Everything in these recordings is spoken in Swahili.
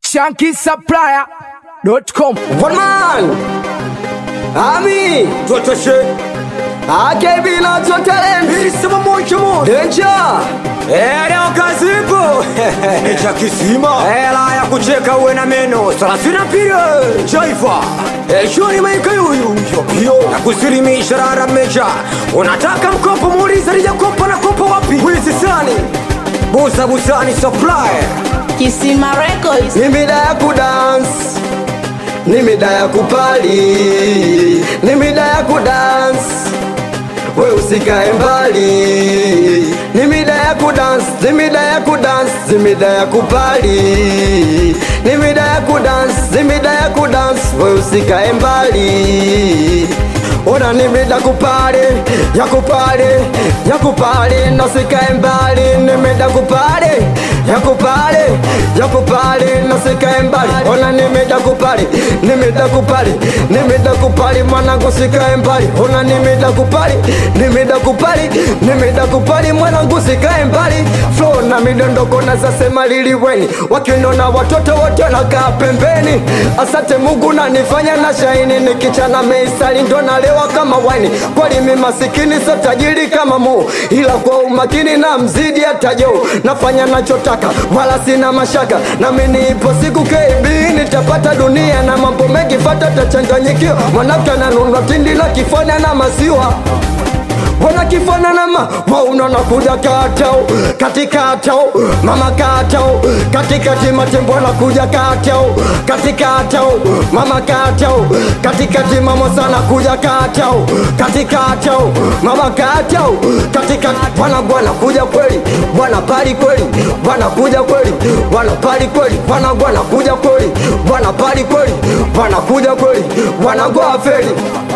shankisupplier.com One man Ami Tuotoshe AKB na Top Talent Ilisema moja moja Danger Leo kazipo Cha kisima Hela ya kucheka uwe na meno Salasina pili Jaifa Shoni maika yuyu Yopio Na kusilimisha rara mecha Unataka mkopo muuliza lija kopa na kopa wapi Wizi sani Busa busani supply Kisima Records. Ni mida ya kudance Ni mida ya kupali Ni mida ya kudance We usikae mbali Ni mida ya kudance Ni mida ya kudance Ni mida ya kupali Ni mida ya kudance Ni mida ya kudance We usikae mbali Ona ni mida kupali Ya kupali Ya kupali Na usikae mbali Ni mida kupali Ya kupali Ya kupali Na usikae mbali Ona ni mida kupali Ni mida kupali Ni mida kupali Mwanangu sikae mbali Ona ni mida kupali Ni mida kupali Ni mida kupali Mwanangu sikae mbali Flow na midondoko na zasema liliweni Wakinona watoto wote wanakaa pembeni Asante Mungu nanifanya na shaini Nikichana meisali ndo nalewa kama waini Kweli mi masikini so tajiri kama mu Ila kwa umakini na mzidi hata jo Nafanya nachotaka wala sina mashaka Na mimi ipo siku KB nitapata dunia Na mambo mengi fata tachanganyikiwa Mwanamke ananunua tindi na kifanya na masiwa Wana kifana na ma wa unaona kuja katao katikatao mama katao katikati matembo anakuja katao katikatao mama katao katikati mama sana kuja katao katikatao mama katao katikati bwana bwana kuja kweli bwana pali kweli bwana kuja kweli bwana pali kweli bwana bwana kuja kweli bwana pali kweli bwana kuja kweli bwana goa feli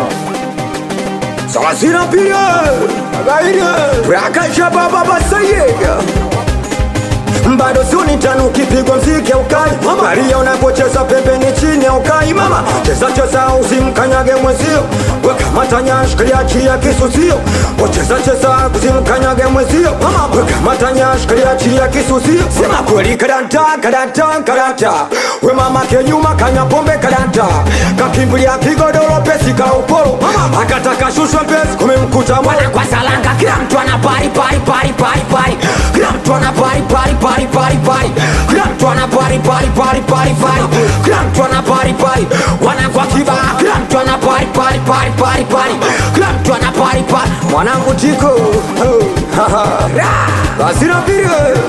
Salasina pili Agaire Prakasha baba basayega bado suni tano ukipigwa mziki ya ukai Maria unapocheza pembeni chini ya ukai mama cheza cheza usimkanyage mwenzio weka matanya shikilia chia kisusio wacheza cheza usimkanyage mwenzio mama weka matanya shikilia chia kisusio sema kweli kadanta kadanta kadanta we mama ke nyuma kanya pombe kadanta kakimbilia kigodoro pesi ka uporo mama akataka shushwa pesi kumemkuta mwana kwa salanga kila mtu ana pari pari pari pari pari kila mtu ana pari pari pari pari pari kila mtu ana pari pari pari pari pari kila mtu ana pari pari wana kwa kiba kila mtu ana pari pari pari pari pari kila mtu ana pari pari mwanangu tiko asira pili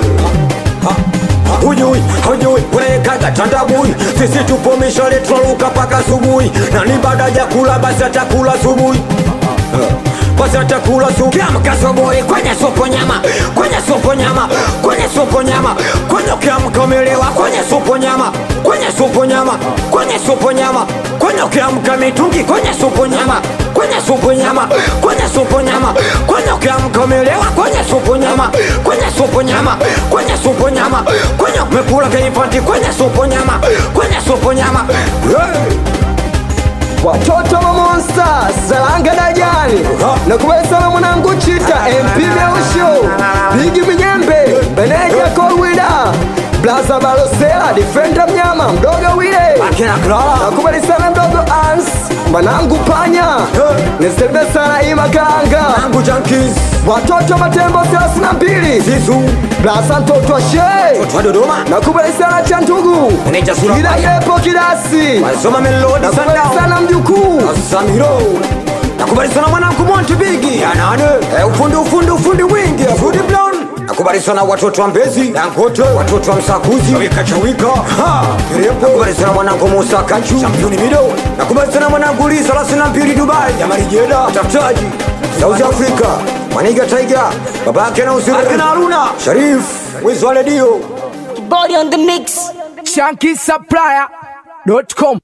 hujui hujui unayekaga tandabui sisi tupo mishale twaruka paka subuhi na ni baada ya kula basi atakula subuhi basi atakula subuhi kiamka subuhi kwenye supu nyama kwenye supu nyama kwenye supu nyama kwenye ukiamka umelewa kwenye supu nyama kwenye supu nyama kwenye supu nyama kwenye ukiamka mitungi kwenye supu nyama kwenye supu nyama kwenye supu nyama kwenye ukiamka umelewa kwenye supu nyama kwenye supu nyama kwenye supu nyama kwenye umekula keipanti kwenye supu nyama kwenye supu nyama hey! watoto wa monsta salanga dajani nakubali sana mwanangu chita mp meusho bigi minyembe beneja kolwida blaza balosela difenda mnyama mdogo wile akina Clara nakubali sana mdogo ans mwanangu panya nisembe sana imakanga Angu Junkies watoto matembo 32 Zizu blaza mtoto wa shee Twa Dodoma nakubali sana cha ndugu Meneja Sura kila yepo kidasi Wasoma Melody nakubali Sundown sana mjukuu Samiro Nakubali sana mwanangu Monty Bigi Yanane eh, ufundi ufundi ufundi wingi Fundi Brown Nakubali sana watoto wa Mbezi Dangote watoto wa Msakuzi Chawika Chawika ha Kirepo Nakubali sana mwanangu Musa Kachu Championi Mido Nakubali sana mwanangu Lisa 32 Dubai Jamari Jeda Tafutaji South Africa Maniga Tiger Babake na Usiri Akina Haruna Sharif Wizo wa redio Body on the mix. shankisupplier.com